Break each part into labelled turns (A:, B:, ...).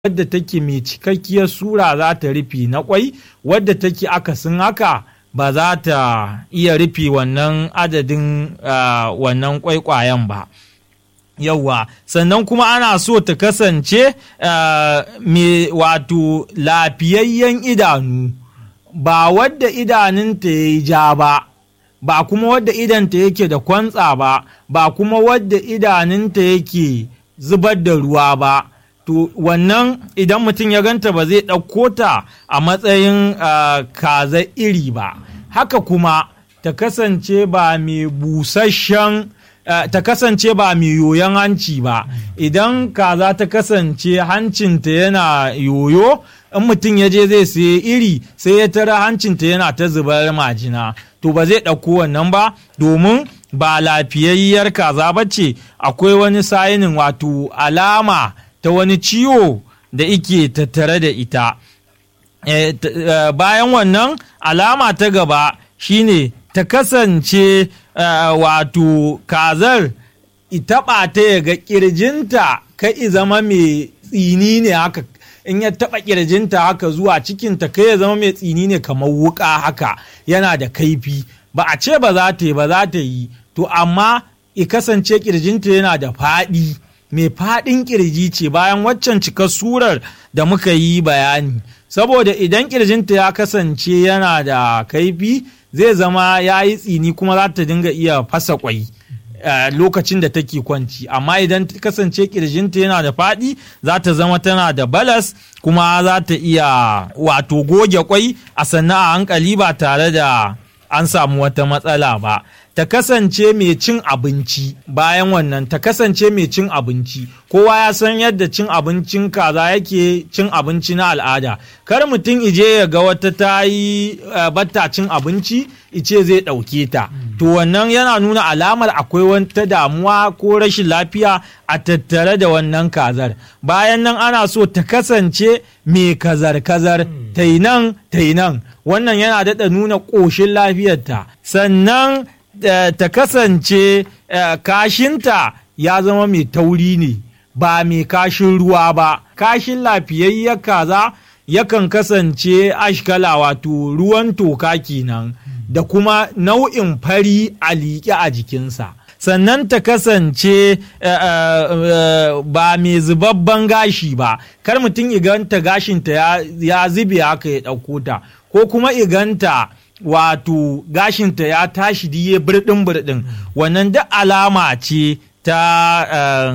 A: wadda take mai cikakkiyar sura za ta rufe na kwai wadda take akasin haka ba za ta iya rufe wannan adadin wannan kwaikwayen ba yauwa sannan kuma ana so ta kasance mai wato lafiyayyen idanu ba wadda idanunta ya yi ja ba ba kuma wadda idanta yake da kwantsa ba ba kuma wadda idanunta yake zubar da ruwa ba to wannan idan mutum ya ganta ba zai ɗauko ta a matsayin kaza iri ba haka kuma ta kasance ba mai busasshen ta kasance ba mai yoyon hanci ba idan kaza ta kasance hancinta yana yoyo in mutum ya je zai sayi iri sai ya tara hancinta yana ta zubar majina to ba zai ɗauko wannan ba domin ba lafiyayyar kaza ba ce akwai wani sayinin wato alama ta wani ciwo da ike tattare da ita e, uh, bayan wannan alama ta gaba shine ta kasance uh, wato kazar itaɓa ta ya ga ƙirjinta kai zama mai tsini ne haka in ya taɓa ƙirjinta haka zuwa cikinta kai ya zama mai tsini ne kamar wuƙa haka yana da kaifi ba a ce ba za ta yi ba za ta yi to amma i kasance ƙirjinta yana da faɗi mai faɗin ƙirji ce bayan waccan cikar surar da muka yi bayani saboda idan ƙirjinta ya kasance yana da kaifi zai zama ya yi tsini kuma za ta dinga iya fasa kwai lokacin da take kwanci amma idan ta kasance ƙirjinta yana da faɗi za ta zama tana da balas kuma za ta iya wato goge kwai a sannan a hankali ba tare da an samu wata matsala ba ta kasance mai cin abinci bayan wannan ta kasance mai cin abinci kowa ya san yadda cin abincin kaza yake cin abinci na al'ada kar mutum ije ya ga wata ta yi batta cin abinci ice zai ɗauke ta to wannan yana nuna alamar akwai wata damuwa ko rashin lafiya a tattare da wannan kazar bayan nan ana so ta kasance mai kazar-kazar ta yi nan ta yi nan wannan yana daɗa nuna ƙoshin lafiyarta sannan ta kasance kashinta ya zama mai tauri ne ba mai kashin ruwa ba kashin lafiyayyar kaza yakan kasance ashkala wato ruwan toka kenan da kuma nau'in fari a liƙe a jikinsa sannan ta kasance ba mai zubabban gashi ba kar mutum iganta gashinta ya zube haka ya ɗauko ta ko kuma iganta wato gashinta ya tashi diye birɗin birɗin wannan duk alama ce ta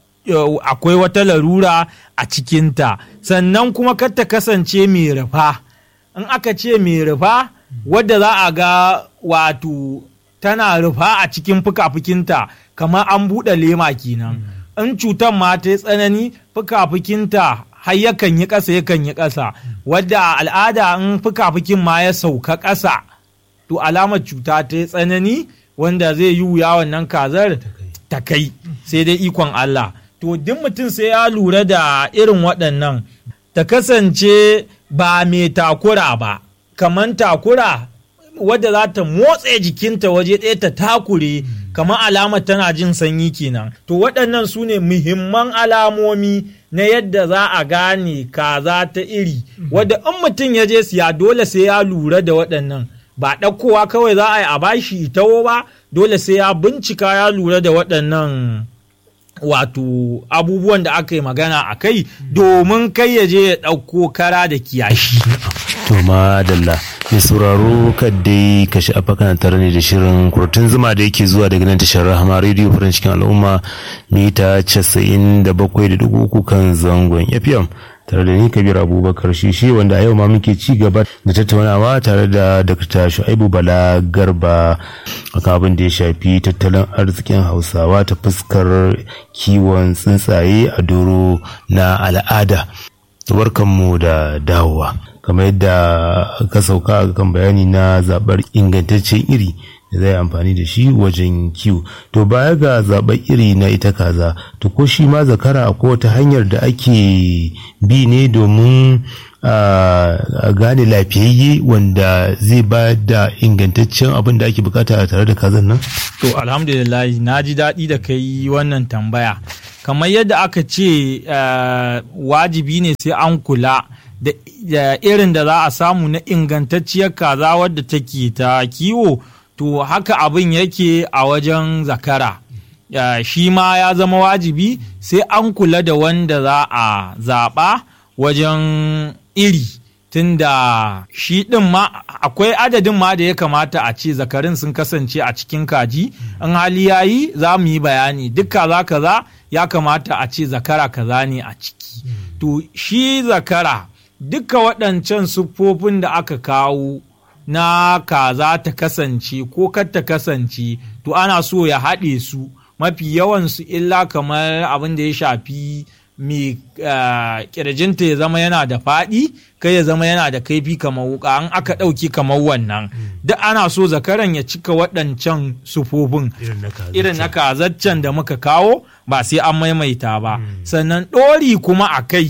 A: akwai wata larura a cikinta sannan kuma kar ta kasance mai rufa in aka ce mai rufa wadda za a ga wato tana rufa a cikin fuka-fukinta kamar an buɗe lema kenan in cutar ma ta yi tsanani fuka-fukinta har yakan yi ƙasa yakan yi ƙasa wadda al'ada in fuka-fukin ma ya sauka ƙasa to alamar cuta ta yi tsanani wanda zai yi wuya wannan kazar ta kai sai dai ikon Allah to duk mutum sai ya lura da irin waɗannan ta kasance ba mai takura ba kamar takura wadda za ta motsa jikinta waje ɗaya ta takure kamar alamar tana jin sanyi kenan to waɗannan su ne muhimman alamomi na yadda za a gane kaza ta iri wadda in mutum ya je siya dole sai ya lura da waɗannan ba ɗaukowa kawai za a yi a bashi itawo ba dole sai ya bincika ya lura da waɗannan wato abubuwan da aka yi magana a kai domin kai ya je ya ɗauko kara da kiyashi.
B: To madalla mai sauraro kaddai ka sha'afa kana tare ne da shirin kurtun zuma da yake zuwa daga nan tashar rahama rediyo farin cikin al'umma mita casa'in da bakwai da dugu uku kan zangon fm tare da ni kabir abubakar shishi wanda a yau ma muke ci gaba da tattaunawa tare da dr shu'aibu bala garba akan abin da ya shafi tattalin arzikin hausawa ta fuskar kiwon tsuntsaye a doro na al'ada barkanmu da dawowa kamar yadda ka sauka kan bayani na zaɓar ingantaccen iri da zai amfani da shi wajen kiwo to baya ga zaɓar iri na ita kaza to ko shi ma zakara ko wata hanyar da ake bi ne domin a gane lafiyayye wanda zai ba da ingantaccen abin da ake bukata tare da kazan nan
A: to alhamdulillah na ji daɗi da kai wannan tambaya kamar yadda aka ce uh, wajibi ne sai an kula da, da irin da za a samu na ingantacciyar kaza wadda take ta kiwo to haka abin yake a wajen zakara uh, shi ma ya zama wajibi sai an kula da wanda za a zaɓa wajen iri tunda shi ɗin ma akwai adadin ma da ya kamata a ce zakarin sun kasance a cikin kaji in hali ya yi za mu yi bayani duk kaza kaza ya kamata a ce zakara kaza ne a ciki to shi zakara duka waɗancan siffofin da aka kawo na kaza ta kasance ko kar ta kasance to ana so ya haɗe su mafi yawansu illa kamar abin da ya shafi mai kirjinta ya zama yana da faɗi kai ya zama yana da kaifi kamar wuka an aka ɗauki kamar wannan duk ana so zakaran ya cika waɗancan sufofin irin na kazaccen da muka kawo ba sai an maimaita ba sannan ɗori kuma a kai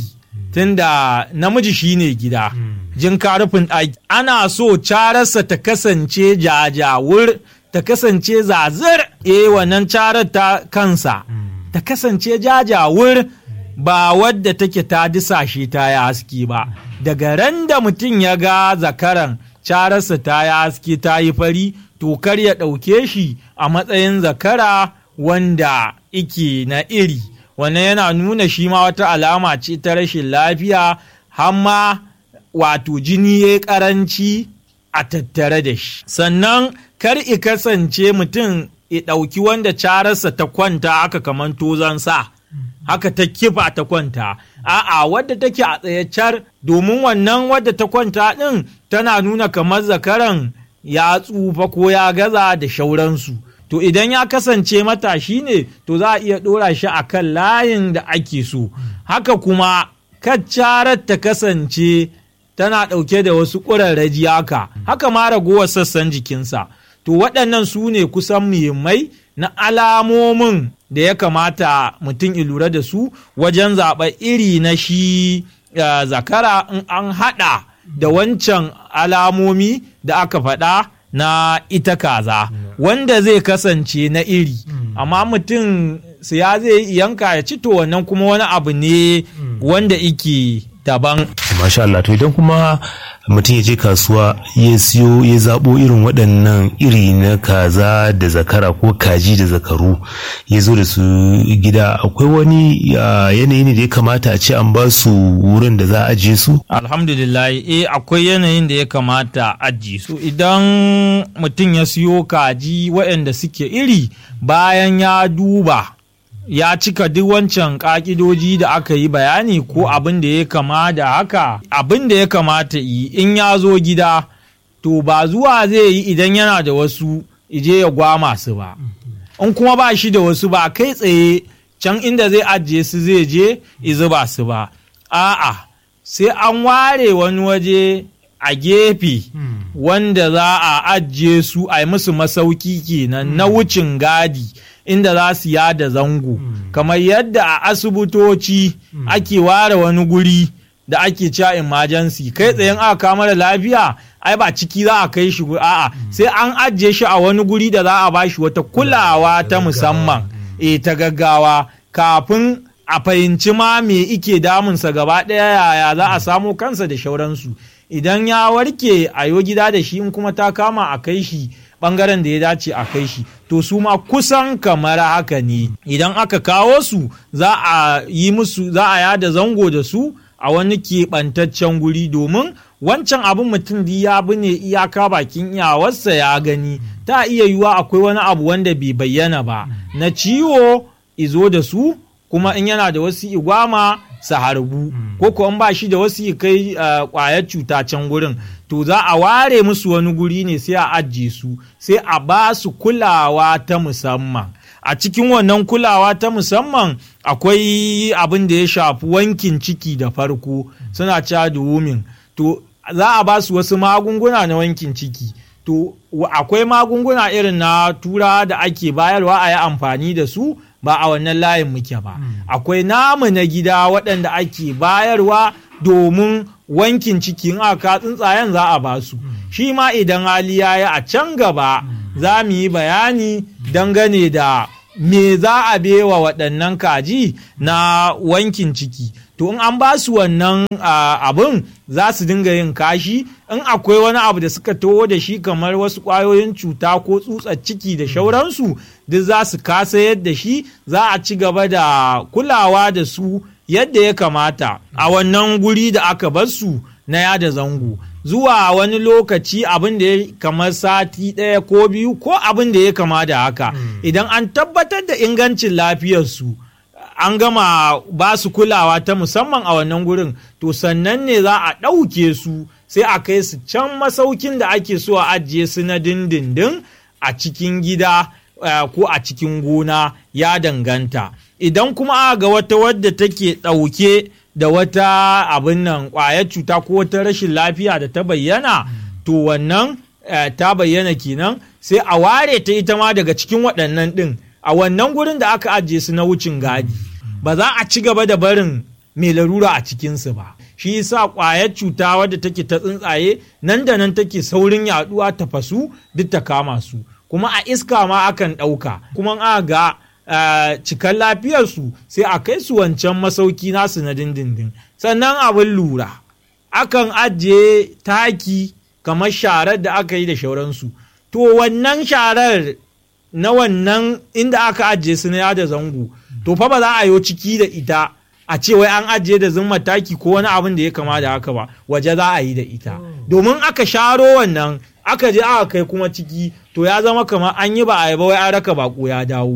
A: tunda namiji shine gida jin karufin ɗaki ana so cararsa ta kasance jajawur ta kasance zazir eh wannan carar ta kansa ta kasance jajawur ba wadda take ta disashe ta yi haske ba daga ran da mutum ya ga zakaran cararsa ta yi haske ta yi fari to kar ya ɗauke shi a matsayin zakara wanda ike na iri wannan yana nuna shi ma wata alama ce ta rashin lafiya hamma wato jini ya karanci a tattare da shi sannan kar i kasance mutum ya ɗauki wanda cararsa ta kwanta aka kaman tozan sa haka ta kifa ta kwanta a'a wadda take a tsayacar domin wannan wadda ta kwanta ɗin tana nuna kamar zakaran ya tsufa ko ya gaza da shauransu to idan ya kasance matashi ne to za a iya ɗora shi a kan layin da ake so haka kuma kaccarar ta kasance tana ɗauke da wasu ƙurarraji haka haka ma ragowar sassan jikinsa to waɗannan su ne kusan muhimmai na alamomin da ya kamata mutum ya lura da su wajen zaɓa iri na shi uh, zakara in an haɗa da wancan alamomi da aka faɗa na ita kaza wanda zai kasance na iri amma mutum siya zai yanka ya ci to wannan kuma wani abu ne wanda ike daban.
B: Masha Allah to idan kuma mutum ya je kasuwa ya siyo ya zaɓo irin waɗannan iri na kaza da zakara ko kaji da zakaru ya zo da su gida akwai wani yanayi ne da ya kamata a ce an ba su wurin da za a ajiye su?
A: Alhamdulillah eh akwai yanayin da ya kamata a ajiye su idan mutum ya siyo kaji waɗanda suke iri bayan ya duba ya cika duk wancan ƙa'idoji da aka yi bayani ko abin da ya kama da haka abin da ya kamata yi in ya zo gida to ba zuwa zai yi idan yana da wasu ije ya gwama su ba in kuma ba shi da wasu ba kai tsaye can inda zai ajiye su zai je izuba su ba a'a sai an ware wani waje a gefe wanda za a ajiye su a yi musu masauki kenan na wucin gadi inda za su yada zango kamar yadda a asibitoci ake ware wani guri da ake cewa emergency kai tsayen aka kama da lafiya ai ba ciki za a kai shi a'a sai an ajiye shi a wani guri da za a ba shi wata kulawa ta musamman e ta gaggawa kafin a fahimci ma me ike damunsa gaba ɗaya yaya za a samo kansa da shauransu idan ya warke a yo gida da shi in kuma ta kama a kai shi bangaren da ya dace a kai shi to su ma kusan kamar haka ne idan aka kawo su za a yi musu za a yada zango da su a wani keɓantaccen guri domin wancan abin mutum ya bi ne iyaka bakin iyawarsa ya gani ta iya yiwuwa akwai wani abu wanda bai bayyana ba na ciwo izo da su kuma in yana da wasu igwama su harbu ko kuwa ba shi da wasu kai kwayar cuta can gurin to za a ware musu wani guri ne sai a ajiye su sai a ba su kulawa ta musamman a cikin wannan kulawa ta musamman akwai abin da ya shafi wankin ciki da farko suna cewa da women to za a ba su wasu magunguna na wankin ciki to akwai magunguna irin na tura da ake bayarwa a yi amfani da su ba a wannan layin muke ba akwai namu na gida waɗanda ake bayarwa domin wankin cikin aka tsuntsayen za a ba su shi ma idan hali ya yi a can gaba za mu yi bayani dangane da me za a bewa waɗannan kaji na wankin ciki to in an ba su wannan abin za su dinga yin kashi in akwai wani abu da suka towo da shi kamar wasu ƙwayoyin cuta ko tsutsar ciki da shauransu duk za su kasa yadda shi za a ci gaba da kulawa da su yadda ya kamata a wannan guri da aka bar su na yada zango zuwa wani lokaci abin da ya kamar sati ɗaya ko biyu ko abin da ya kama da haka idan an tabbatar da ingancin lafiyarsu an gama ba su kulawa ta musamman a wannan gurin to sannan ne za a ɗauke su sai a kai su can masaukin da ake so a ajiye su na dindindin a cikin gida ko a cikin gona ya danganta idan kuma aka ga wata wadda take ɗauke da wata abin nan ƙwayar cuta ko wata rashin lafiya da ta bayyana to wannan ta bayyana kenan sai a ware ta ita ma daga cikin waɗannan ɗin a wannan gurin da aka ajiye su na wucin gadi ba za a ci gaba da barin mai larura a cikinsu ba shi yasa ƙwayar cuta wadda take ta tsuntsaye nan da nan take saurin yaɗuwa ta fasu duk ta kama su kuma a iska ma akan ɗauka kuma a ga Uh, cikan lafiyarsu sai a kai su wancan masauki nasu na dindindin sannan abin lura akan ajiye taki kamar sharar da aka yi da shauransu to wannan sharar na wannan inda aka ajiye su na yada zango to fa ba za a yi ciki da ita a ce wai an ajiye da zumma taki ko wani abin da ya kama da haka ba waje za a yi da ita domin aka sharo wannan aka je aka kai kuma ciki to ya zama kamar an yi ba a yi ba wai an raka bako ya dawo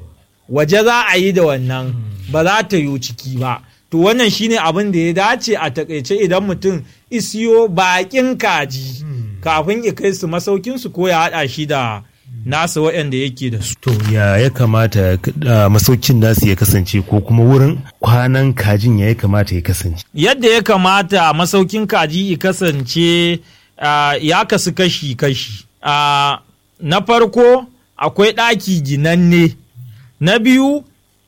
A: waje za a yi da wannan ba za ta yi ciki ba to wannan shine abin da ya dace a takaice idan mutum isiyo bakin kaji kafin ya kai su masaukinsu ko ya haɗa shi da nasa waɗanda yake da su.
B: To ya ya kamata masaukin nasu ya kasance ko kuma wurin kwanan kajin ya ya kamata ya kasance?
A: Yadda ya kamata masaukin kaji ya kasance ya kasu kashi-kashi. Na farko akwai ɗaki ginanne. na biyu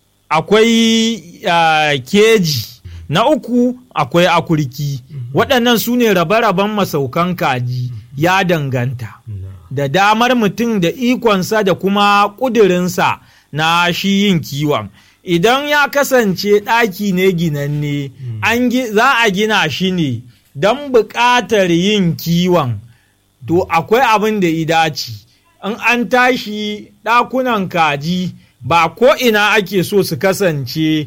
A: akwai uh, keji na uku akwai akurki waɗannan su ne rabe-raben masaukan kaji ya danganta da damar mutum da ikonsa da kuma ƙudurinsa na shi yin kiwon idan ya kasance ɗaki ne ginanne an za a gina shi ne don buƙatar yin kiwon to akwai abin da idaci in an tashi ɗakunan kaji ba ko ina ake so su kasance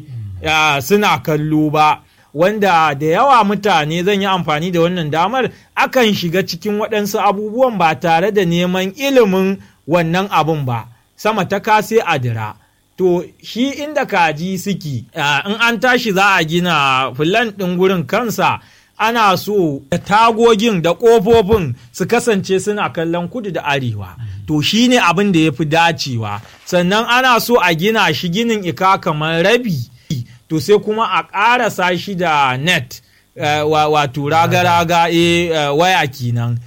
A: suna kallo ba wanda da yawa mutane zan yi amfani da wannan damar akan shiga cikin waɗansu abubuwan ba tare da neman ilimin wannan abun ba sama ta kase adira to shi inda kaji suke in an tashi za a gina fulan ɗin gurin kansa ana so da tagogin da ƙofofin su kasance suna kallon kudu da arewa to shi ne abin da ya fi dacewa sannan ana so a gina shi ginin ika kamar rabi to sai kuma a ƙarasa shi da net wato raga-raga e waya kenan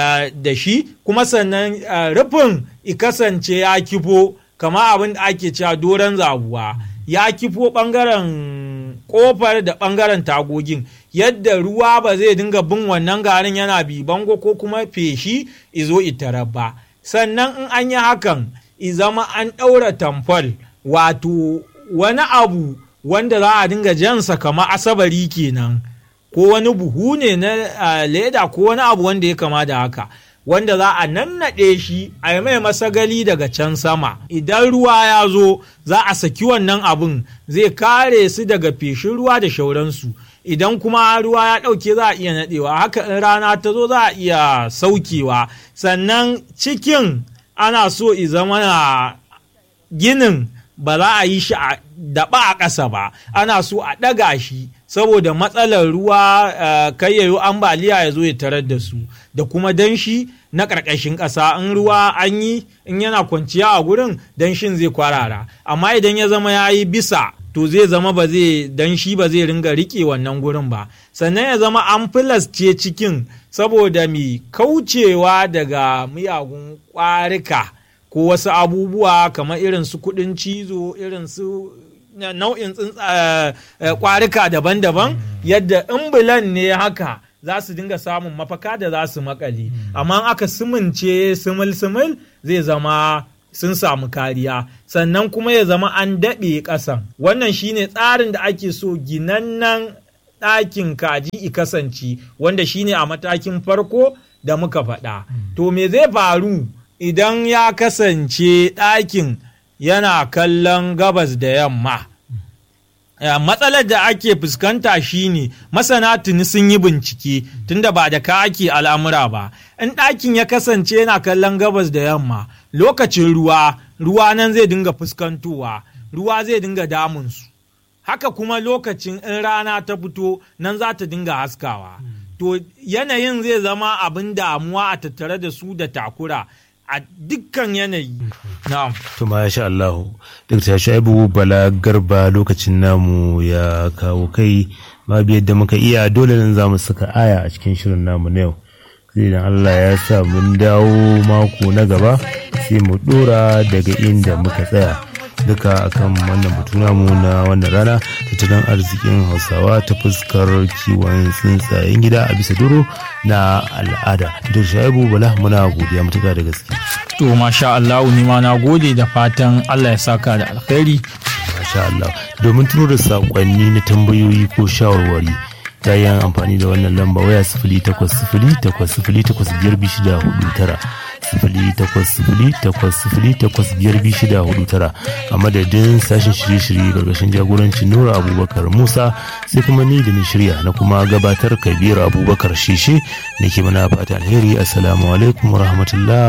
A: da shi kuma sannan rufin i kasance ya kifo kama abin da ake cewa doron zabuwa ya kifo ɓangaren ƙofar da ɓangaren tagogin yadda ruwa ba zai dinga bin wannan garin yana bi bango ko kuma feshi izo itarar ba sannan in an yi hakan i zama an ɗaura tamfol wato wani abu wanda za a dinga jansa kama asabari kenan ko wani buhu ne na leda ko wani abu wanda ya kama da haka wanda za a nannaɗe shi a yi mai masagali daga can sama idan ruwa ya zo za a saki wannan abin zai kare su daga feshin ruwa da shauransu idan kuma ruwa ya ɗauke za a iya naɗewa haka in rana ta zo za a iya saukewa sannan cikin ana so i zama na ginin ba za a yi shi a daɓa a ƙasa ba ana so a ɗaga shi saboda matsalar ruwa kai yayo ambaliya ya zo ya tarar da su da kuma danshi na ƙarƙashin ƙasa in ruwa an yi in yana kwanciya a gurin danshin zai kwarara amma idan ya zama ya yi bisa to zai zama ba zai danshi ba zai ringa riƙe wannan gurin ba sannan ya zama an filasce cikin saboda mi kaucewa daga miyagun ƙwarika ko wasu abubuwa kamar irin su kuɗin cizo irin su nau'in kwarika daban-daban yadda in bulan ne haka za su dinga samun mafaka da za su makale amma aka simince simil-simil zai zama sun samu kariya sannan kuma ya zama an daɓe ƙasan wannan shine tsarin da ake so ginannan ɗakin kaji i kasance wanda shine a matakin farko da muka faɗa to me zai faru idan ya kasance ɗakin yana kallon gabas da yamma matsalar da ake fuskanta shine masana tuni sun yi bincike tunda ba da ka ake al'amura ba in ɗakin ya kasance yana kallon gabas da yamma lokacin ruwa ruwa nan zai dinga fuskantowa ruwa zai dinga damunsu haka kuma lokacin in rana ta fito nan za ta dinga haskawa to yanayin zai zama abin damuwa a tattare da su da takura a dukkan yanayi. Na'am.
B: To masha Allah. Dr. Shaibu Bala Garba lokacin namu ya kawo kai babu yadda muka iya dole nan za mu saka aya a cikin shirin namu na yau. Sai idan Allah ya sa mun dawo mako na gaba sai mu dora daga inda muka tsaya. duka akan wannan batu namu na wannan rana tattalin arzikin hausawa ta fuskar kiwon tsuntsayen gida a bisa duro na al'ada da shaibu bala muna godiya matuka da gaske
A: to masha Allah ni ma na gode da fatan Allah ya saka da alkhairi
B: masha Allah domin tuno da sakonni na tambayoyi ko shawarwari ta yin amfani da wannan lamba waya sifili takwas sifili takwas sifili takwas biyar biyu shida hudu tara sifili takwas sifili takwas sifili takwas biyar biyu shida hudu tara a madadin sashen shirye-shirye gargashin jagorancin nura abubakar musa sai kuma ni da ni shirya na kuma gabatar kabir abubakar shishe da ke mana fata alheri assalamu alaikum wa rahmatullah